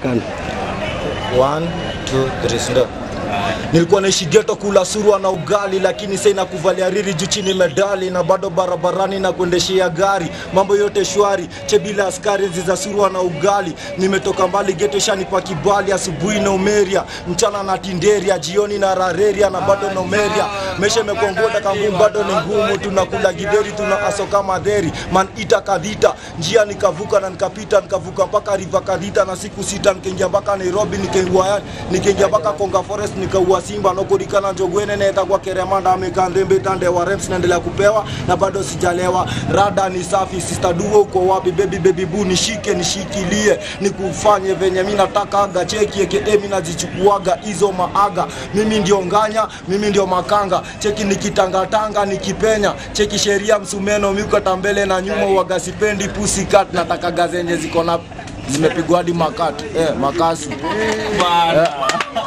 Kana. One, two, three, ndo. Nilikuwa naishi geto kula surwa na ugali, lakini sasa inakuvalia riri juu chini medali, na bado barabarani na kuendeshea gari, mambo yote shwari, che bila askari enzi za surwa na ugali. Nimetoka mbali geto shanipa kibali, asubuhi na umeria, mchana na tinderia, jioni na rareria, na bado na umeria. Maisha imekuwa ngoda kangumu, bado ni ngumu, tunakula gideri, tuna aso kama dheri, man ita kadhita, njia nikavuka na nikapita, nikavuka mpaka riva kadhita, na siku sita nikaingia mpaka Nairobi, nikaingia nikaingia mpaka Konga Forest, nikaua simba nokurikana njogwene neta kwa keremanda amekandembe tande wa reps naendelea kupewa na bado sijalewa rada ni safi sister duo uko wapi baby baby boo nishike nishikilie nikufanye venye mimi nataka aga cheki eke mimi nazichukuaga hizo maaga mimi ndio nganya mimi ndio makanga cheki nikitangatanga nikipenya cheki sheria msumeno miukata mbele na nyuma uaga sipendi pussycat nataka gazenye ziko na zimepigwa hadi makati eh, makasi eh.